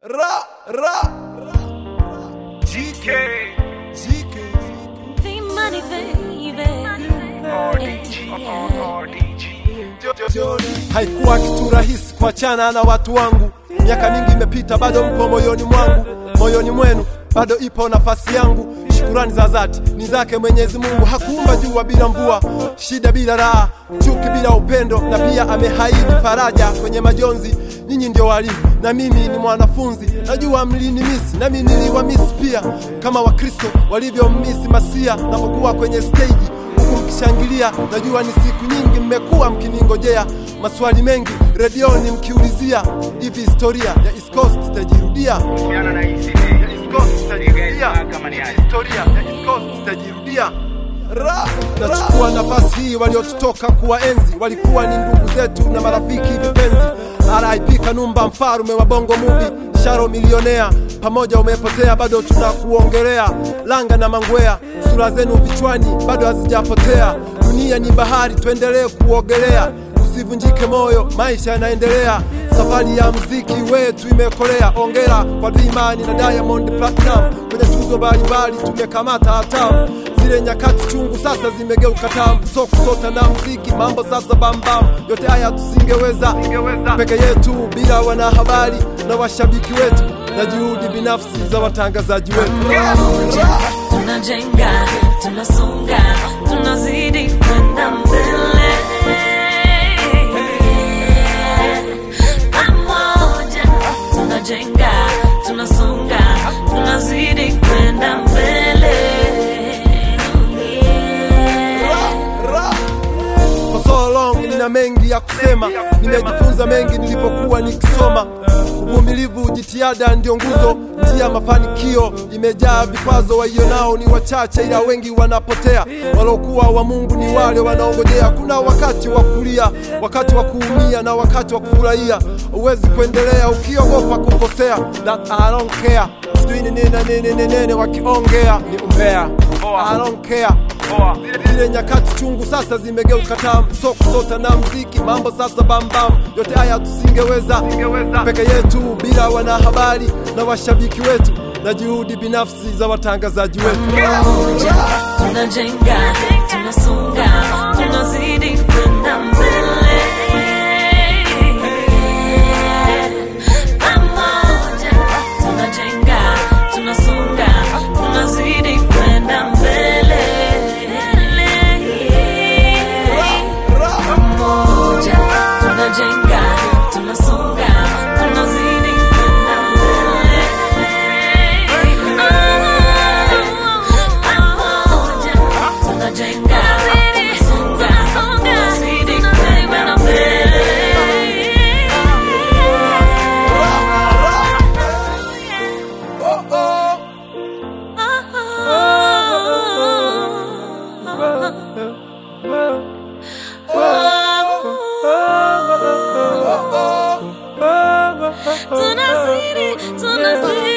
Ra, ra, GK, GK. The money, baby. RDG, RDG. Haikuwa kitu rahisi kuachana na watu wangu. Miaka mingi imepita, bado mpo moyoni mwangu, moyoni mwenu bado ipo nafasi yangu. Shukurani za dhati ni zake Mwenyezi Mungu. Hakuumba jua bila mvua, shida bila raha, chuki bila upendo, na pia amehaidi faraja kwenye majonzi. Nyinyi ndio walimu na mimi ni mwanafunzi, najua mlinimisi nami niliwamisi pia, kama Wakristo walivyommisi Masia napokuwa kwenye stage huku mkishangilia. Najua ni siku nyingi mmekuwa mkiningojea, maswali mengi redioni mkiulizia, hivi historia ya East Coast itajirudia? Kuhusiana na hii CD, Ya East Coast itajirudia? kama ni aje. Historia ya East Coast itajirudia? Ra, nachukua nafasi hii, waliotutoka kuwaenzi walikuwa ni ndugu zetu na marafiki vipenzi. RIP Kanumba, mfarume wa Bongo Movie, Sharo milionea, pamoja umepotea, bado tunakuongelea. Langa na Mangwea, sura zenu vichwani bado hazijapotea. Dunia ni bahari, tuendelee kuogelea, usivunjike moyo, maisha yanaendelea. Safari ya mziki wetu imekolea. Ongera kwa Dimani na Diamond Platinum, kwenye tuzo mbalimbali tumekamata hatamu zile nyakati chungu sasa zimegeuka tamu, so kusota na mziki, mambo sasa bambam. Yote haya tusingeweza peke yetu bila wanahabari na washabiki wetu na juhudi binafsi za watangazaji wetu. Pamoja tunajenga, tunasonga, tunazidi kwenda mbele. Pamoja tunajenga, tunasonga, tunazidi kwenda mbele. For so long nina mengi ya kusema, nimejifunza mengi nilipokuwa nikisoma. Uvumilivu, jitihada ndio nguzo, njia ya mafanikio imejaa vikwazo. Waionao ni wachache, ila wengi wanapotea. Walokuwa wa Mungu ni wale wanaongojea. Kuna wakati wa kulia, wakati wa kuumia na wakati wa kufurahia. Huwezi kuendelea ukiogopa kukosea. That I don't care, sijui ni nini na nini nini nini, wakiongea ni umbea. I don't care Poa. zile nyakati chungu sasa zimegeuka tamu, so kusota na mziki, mambo sasa bambam. Yote haya tusingeweza peke yetu bila wanahabari na washabiki wetu na juhudi binafsi za watangazaji wetu. Pamoja tunajenga, tunasonga, tunazidi kwenda mbele. Pamoja tunajenga, tunasonga, tunazidi kwenda mbele. Pamoja tunajenga, tunasonga, tunazidi kwenda mbele. Pamoja tunajenga, tunasonga, tunazidi kwenda mbele. Oh, oh. Tunazidi, tunazidi